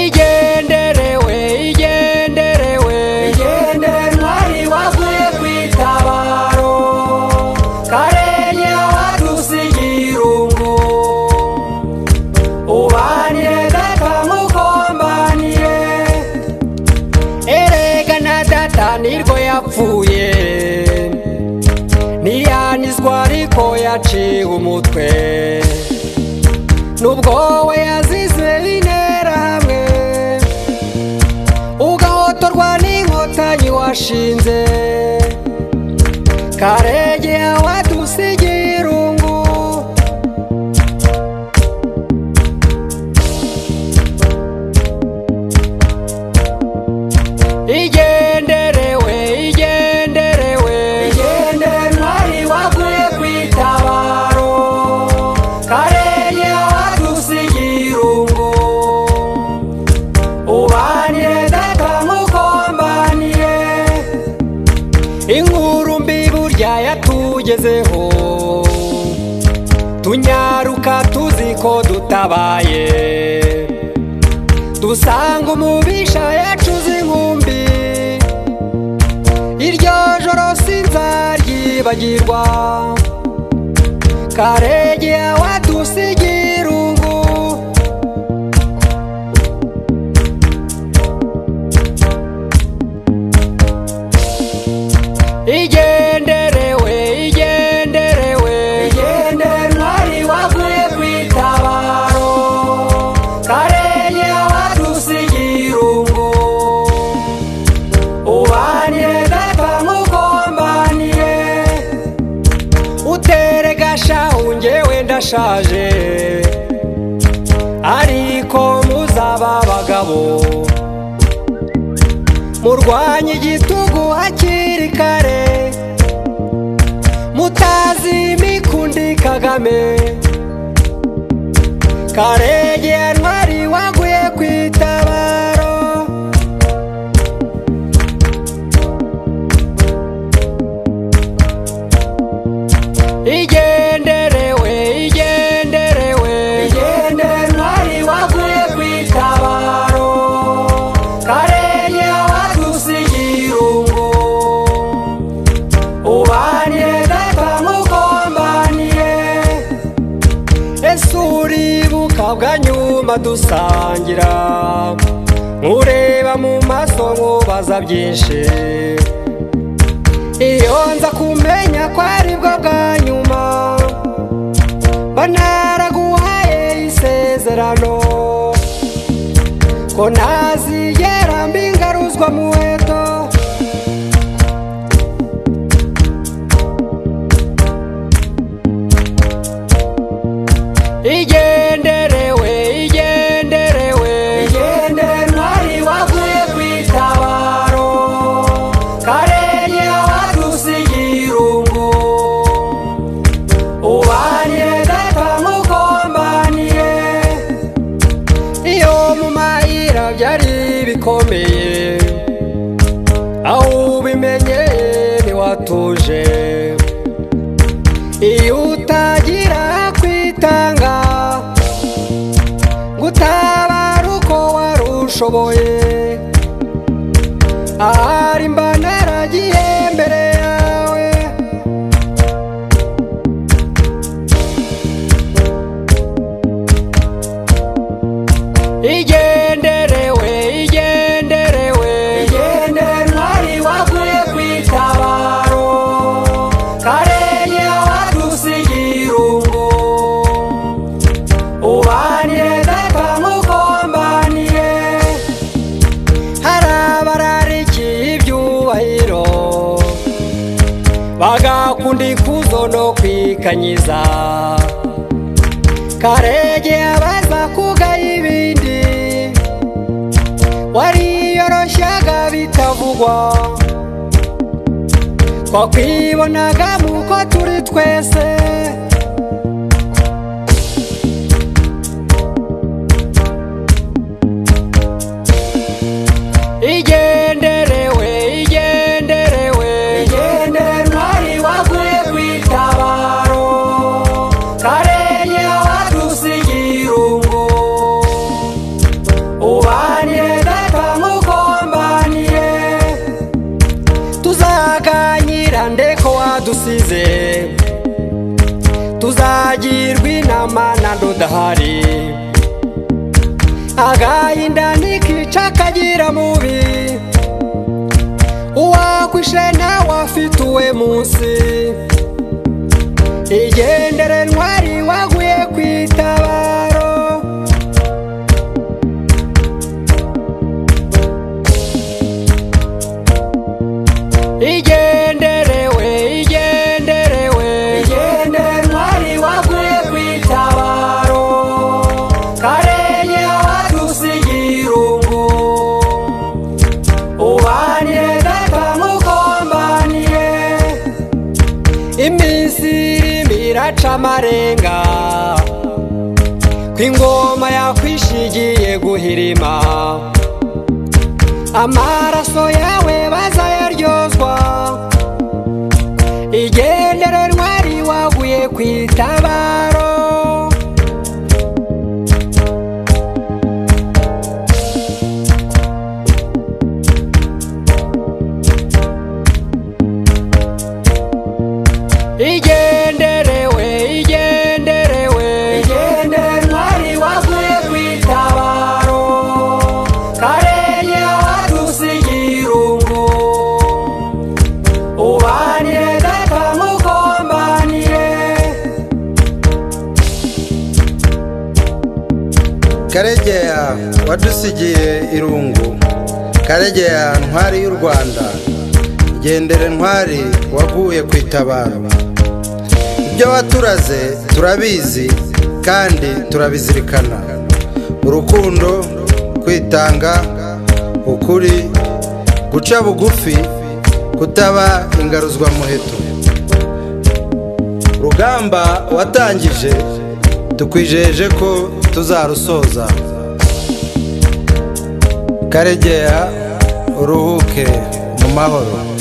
igenderewe igenderewe igendere ntwari wavuye ku itabaro karenge wadusigira umu ubanire data nk'ukombaniye erega na data nirwo yapfuye ntiyanizwa ariko yaciwe umutwe nubwo we yazize interahamwe ugahotorwa n'inkotanyi washinze karege yawe irungu igenderewe igenderewe igendere ntwari wavuye ku itabaro karenge wadusigira umu ubanire data nk'ukombaniye inkuru mbi burya yatugezeho tunyaruka tuzi ko dutabaye dusanga umubisha yacuze inkumbi iryo joro sinzaryibagirwa karege yawadusigira ungu igenderewe igenderewe igendere ntwari wavuye ku itabaro karenge wadusigira umu ubanire data nk'ukombaniye utere gashahu ngewe ndashaje ariko muzaba abagabo murwanye igitugu hakiri kare mutazi imikundi kagame karege ya ntwari waguye ku itabaro igenderewe igenderewe igendere ntwari wavuye ku itabaro karenge wadusigira umu ubanire data nk'ukombaniye ese uribuka bwa nyuma dusangira nkureba mu maso nkubaza byinshi iyo nza kumenya ko ari bwo bwa nyuma mba naraguhaye isezerano ko ntazigera mbingaruzwa muheto igenderewe igenderewe igendere ntwari wavuye ku itabaro karenge wadusigira umu ubanire data nk'ukombaniye iyo mu mayira byari bikomeye aho ubimenye ntiwatuje iyo utagira kwitanga ngo utabare uko wari ushoboye ahari mba naragiye mbere yawe igenderewe igenderewe igendere ntwari wavuye ku itabaro karenge wadusigira umu ubanire data nk'ukombaniye hari abararikiye ibyubahiro bagakunda ikuzo no kwikanyiza karege abaza kugaha ibindi wariyoroshyaga bitavugwa twakwibonaga mu ko turi twese igenderewe igenderewe igendere ntwari wavuye ku itabaro karenge wadusigira umu ubanire usize tuzagirwa inama na ndudahari agahinda nikica kagira mubi uwagwishe nawe afite uwe munsi igendere ntwari waguye ku itabaro igenderewe igenderewe igendere ntwari waguye ku itabaro karenye wadusigira irungu ubanire gata nk'ukombaniye iminsi irimo iraca amarenga ku ingoma yakwishigiye guhirima amaraso yawe bazayaryozwa igendere ntwari waguye ku itabaro igenderewe igenderewe igendere ntwari waguye ku itabaro karenye wadusigira irungu ubanire gata nk'ukombaniye karegeya wadusigiye irungu karegeya ntwari y'u rwanda gendere ntwari waguye ku itabaro ibyo waturaze turabizi kandi turabizirikana urukundo kwitanga ukuri guca bugufi kutaba ingaruzwamuheto rugamba watangije tukwijeje ko tuzarusoza karegeya uruhuke mu mahoro